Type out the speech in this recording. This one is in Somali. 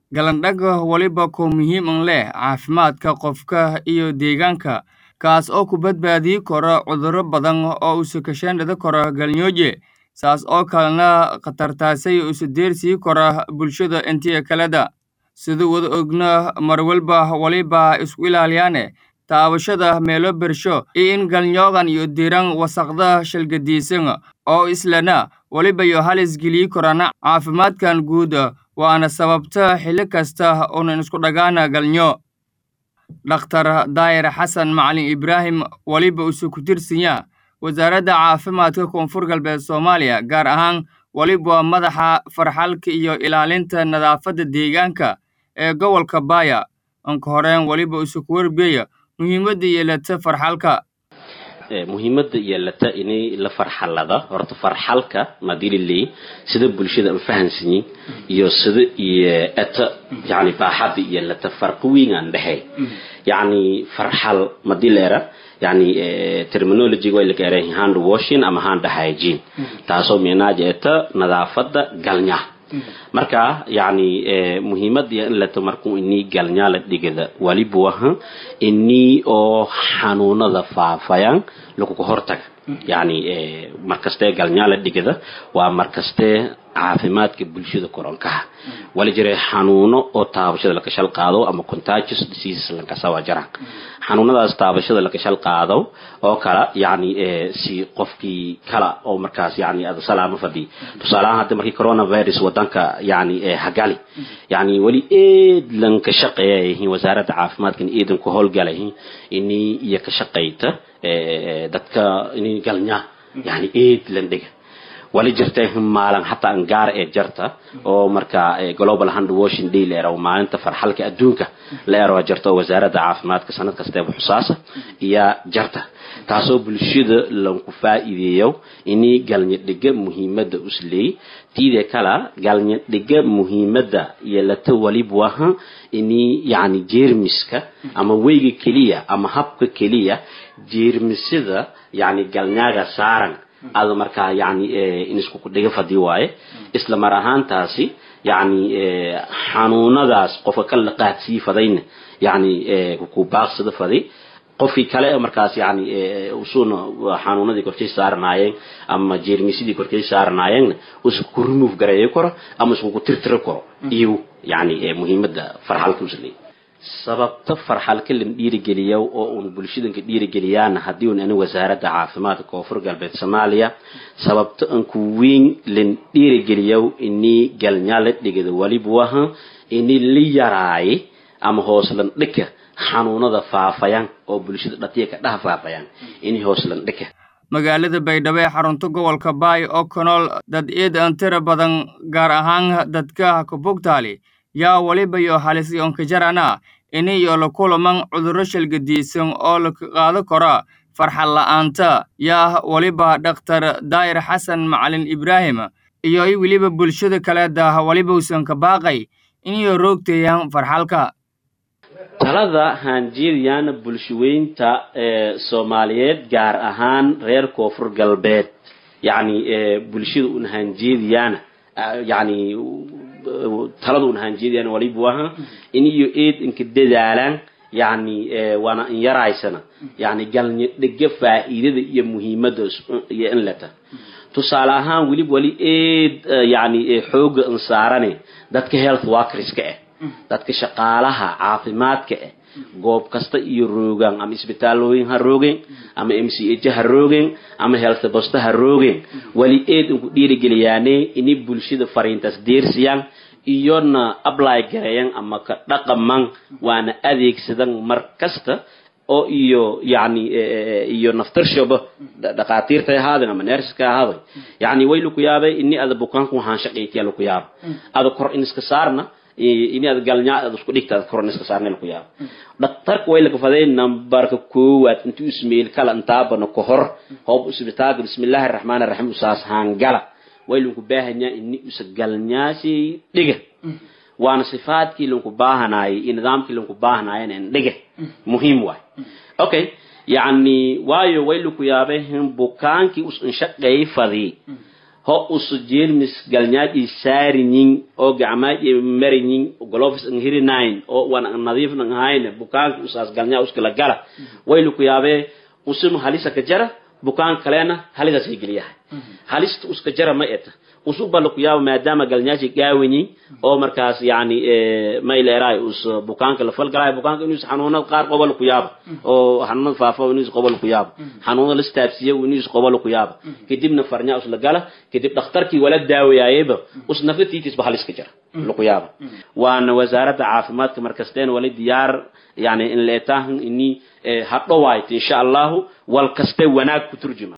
Galandhaga waliba koo muhiim u leh caafimaadka qofka iyo deegaanka, kaas oo ku badbaadi kara cudurro badan oo isu kaashan kara galmooje, saas oo kalena khatartaasay isu deersii kara bulshada intii kaleda. Sida wada ogna mar walba waliba isku ilaaliyaan taabashada meelo bersho iyo in galnyoogan iyo diiran wasaqda shalgadiisan oo islana waliba iyo halis geli korana caafimaadkan guud waana sababta xilli kasta unan isku dhagaana galnyo dhakhtar daayir xasan macalin ibraahim waliba isu ku tirsanya wasaaradda caafimaadka koonfur galbeed soomaaliya gaar ahaan waliba madaxa farxalka iyo ilaalinta nadaafadda deegaanka ee gobolka baaya anka horeen waliba isu ku warbeeya muhiimadda yeelata farxalka muhiimadda yeelata inay la farxalada horta farxalka madililey sida bulshada aan fahansanyin iyo sida iyo eta yani baaxadda yeelata farqi weyn aan dhexey yani farxal madileera yani terminology way laga eray hand washing ama hand hygiene taasoo meenaaja eta nadaafadda galnya marka yani muhiimada in lato markuu inii galnyaala dhigada waliba waha inii oo xanuunada faafayaan laguga hortaga yani markastee galnyaala dhigada waa markastee caafimaadka bulshada koronkaha wali jira xanuuno oo taabashada lakashal qaado ama contagious diseases lankasa waa jiraan xanuunadaas taabashada lakashal qaado oo kala yani si qofkii kala oo markaas yani ada salaamo fadhi tusaalahaan hadda markii coronavirus wadanka yani hagali yani weli eed lanka shaqeeyayihiin wasaaradda caafimaadkan eedan ku howlgalayihiin inii iyo ka shaqayta dadka inii galnya yani eed lan dhiga wali jirta maalin hataa angaar ee jarta oo marka global hand washing day la eraw maalinta farxalka adduunka la eraw jarta oo wasaaradda caafimaadka sanad kastee xusaasa iyo jarta taasoo bulshada lanku faa'iideeyo inii galnya dhiga muhiimadda usleey tiide kala galnya dhiga muhiimadda yeelata waliba waha inii yani jeermiska ama weyga keliya ama habka keliya jeermisada yani galnyaaga saaran ada markaa yani in isku dhiga fadi waaye isla mar ahaantaasi yani xanuunadaas qofka ka laqaadsii fadayna yani ku baaqsada faday qofkii kale markaas yani usuna xanuunadii korkay saaranaayeen ama jeermisidii korkay saaranaayeenna isku remove gareeyo karo ama isku tirtiri karo iyo yani muhiimadda farxalka usleey sababta farxalka lan dhiirigeliyo oo uun bulshadanka dhiirigeliyaana haddii un ani wasaaradda caafimaadka koonfur galbeed soomaaliya sababta an ku weyn lan dhiirigeliyo inii galnyaala dhigada waliba waha ini la yaraaye ama hooslan dhika xanuunada faafayaan oo bulshada dhatiya ka dhaha faafayaan ini hooslan dhika magaalada baydhabo ee xarunta gobolka baay oo kanool dad eed aan tira badan gaar ahaan dadka kabogtaali yaa waliba iyo halis yoonka jarana ini iyo la kulaman cudurro shalgadiisan oo la qaado kara farxal la'aanta yaa waliba dhakhtar daayir xasan macalin ibraahim iyo weliba bulshada kaleeda waliba usan ka baaqay iniyo roogteeyaan farxalka talada haanjeediyana bulshaweynta ee soomaaliyeed gaar ahaan reer koonfur galbeed yacni bulshada un haanjeediyana yani talada un haanjeediyana waliba waha in iyo eed inka dadaalaan yani waana in yaraysana yani galnya dhega faa'iidada iyo muhiimada iyo in leta tusaale ahaan weliba wali eed yani xooga in saarane dadka health workerska ah dadka shaqaalaha caafimaadka ah goob kasta iyo roogaan ama isbitaalooyin ha roogeen ama m c h ha roogeen ama health bosta ha roogeen wali eed inku dhiirigeliyaane inay bulshada fariintaas deersiyaan iyona apply gareeyan ama ka dhaqaman waana adeegsadan mar kasta oo iyo yani iyo naftarshoba dhaqaatiirta ahaaden ama nerska ahaaday yani way laku yaabay ini ada bukaanku waxaan shaqaytiya laku yaaba ada kor in iska saarna ini ad galnyaa ad isku dhigta ad kor in iska saarna laku yaaba dhaktarka way laga faday nambarka koowaad intuu ismail kala intaabana ka hor hoob isbitaalka bismillahi araxmaan araxiim usaas haangala way lanku baahanyaa ini usa galnyaasi dhiga waana sifaadkii lanku baahanaayay iyo nidaamkii lanku baahanaayana in dhiga muhiim waay okay yani waayo way laku yaabay bukaankii us inshaqeey fadii ho usu jeelmis galnyaaj saariñin oo gacmaaj mariñin gloves ang hirinayn oo wan ang nadiif nang hayne bukaanka usaas galnyaa uskala gala waylu ku yaabee usunu halisa ka jara bukaan kalena halidaas ay geliyahay halista uska jara ma eta usu bala ku yaaba maadaama galnyaashi gaawanyin oo markaas yani mayleeraay us bukaanka la falgalaay bukaanka inuus xanuunada qaar qobol ku yaaba oo xanuunada faafa inuus qobol ku yaaba xanuunada la istaabsiya inuus qobol ku yaaba kadibna farnyaa us la gala kadib dhakhtarkii wala daawayaayeba us nafatiitisba haliska jara laku yaaba waana wasaaradda caafimaadka markasteen wali diyaar yani in leetahan ini hadhowaayt insha allahu wal kaste wanaag ku turjuma